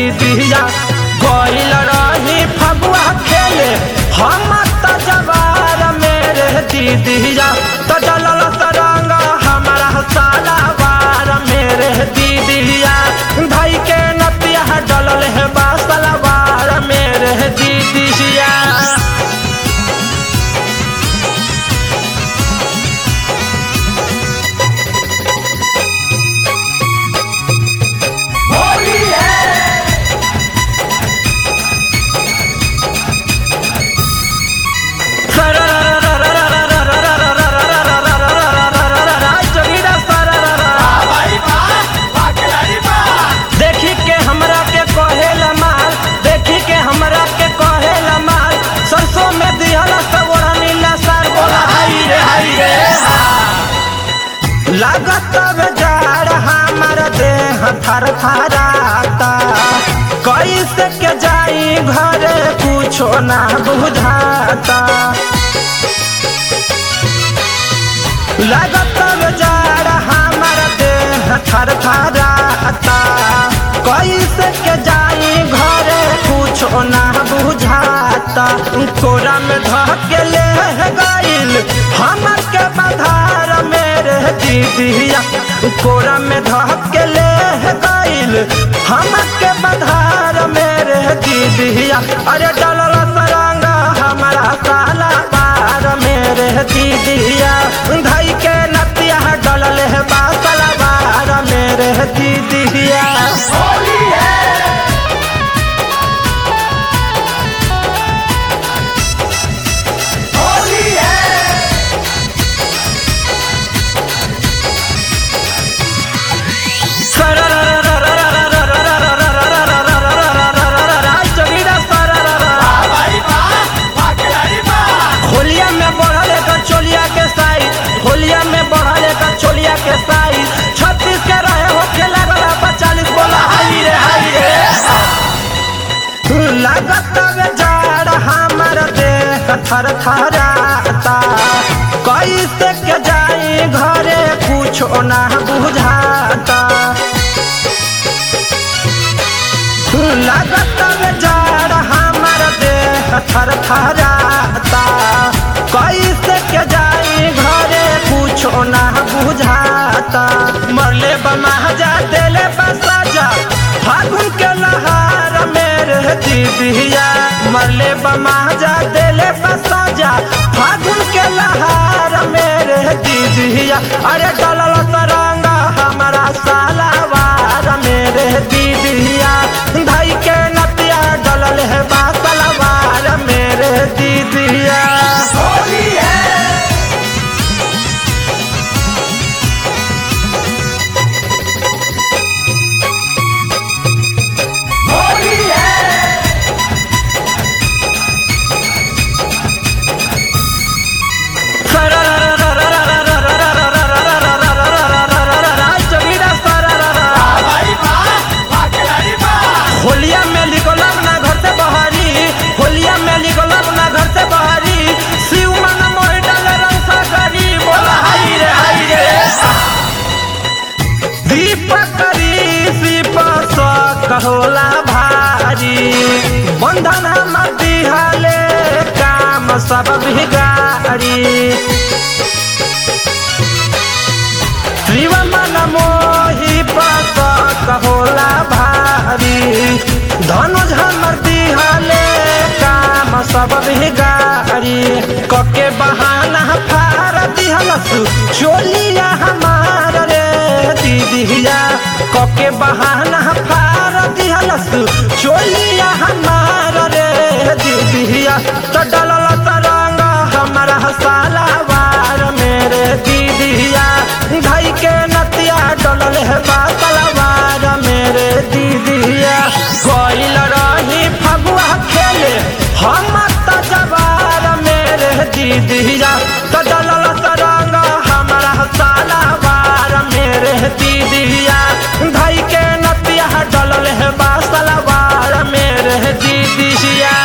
दीदिया गइल रही फगुआ खेले हम त जवार मेरे दीदिया तो डलल तरंग हमारा साला बार मेरे दीदिया भाई के नतिया डलल है बासला बार मेरे दीदिया देखी के हमरा के कहेला माल देखी के हमरा के कहेला माल सरसों में दिहला सब ओढ़ा नीला सार बोला हाय रे हाय रे लागत बेजार हमार देह थर थराता कैसे के जाई घरे कुछो ना बुझाता लागत बेजार हमार देह थर थराता कैसे के जाई घरे कुछो ना बुझाता कोरा में धके ले गइल हमर के बधार मेरे दीदिया कोरा में धके ले गइल हमर के बधार मेरे दीदिया अरे डलल सरंगा हमारा साला पार मेरे दीदिया धई के नतिया डलल है बासला बार मेरे दीदिया होलिया में बढ़ल एकर चोलिया के साइज होलिया में बढ़ल एकर चोलिया के साइज छत्तीस के रहे होखे लागल पचालीस बोला हाई रे हाई रे लागत बेजार हमर देह थर थराता कैसे के जाई घरे कुछो ना बुझाता लागत बेजार हमर देह थर थराता कैसे के जाई घरे कुछो ना बुझाता मरले बमाजा देले बसाजा फागुन के लहार मेरे दीदिया मरले बमाजा देले बसाजा फागुन के लहार मेरे दीदिया अरे डलल तरंगा हमारा साला वार मेरे दीदिया भाई के नतिया डलल है बासला वार मेरे दीदिया होलिया में निकलब ना घर से बहारी होलिया में निकलब ना घर से बहारी शिव मन मोह डाल रंग सागरी बोला हाय रे हाय रे दीपक करी शिव कहोला भारी बंधन हम दिहाले काम सब बिगाड़ी शिव मन मोही पस कहोला भारी धनुष हमर दिहाले काम सब बिगाड़ी कके बहाना फार दिहलस चोलिया हमार रे दीदिया कके बहाना फार दिहलस चोलिया हमार रे दीदिया तो डलल तरंग हमारा साला वार मेरे दीदिया भाई के नतिया डलल है बातलवार मेरे दीदिया गइल रही फगुआ खेले हम त जवार मेरे दीदिया तो डलल तरंग हमारा साला वार मेरे दीदिया भाई के नतिया डलल है बासलवार मेरे दीदिया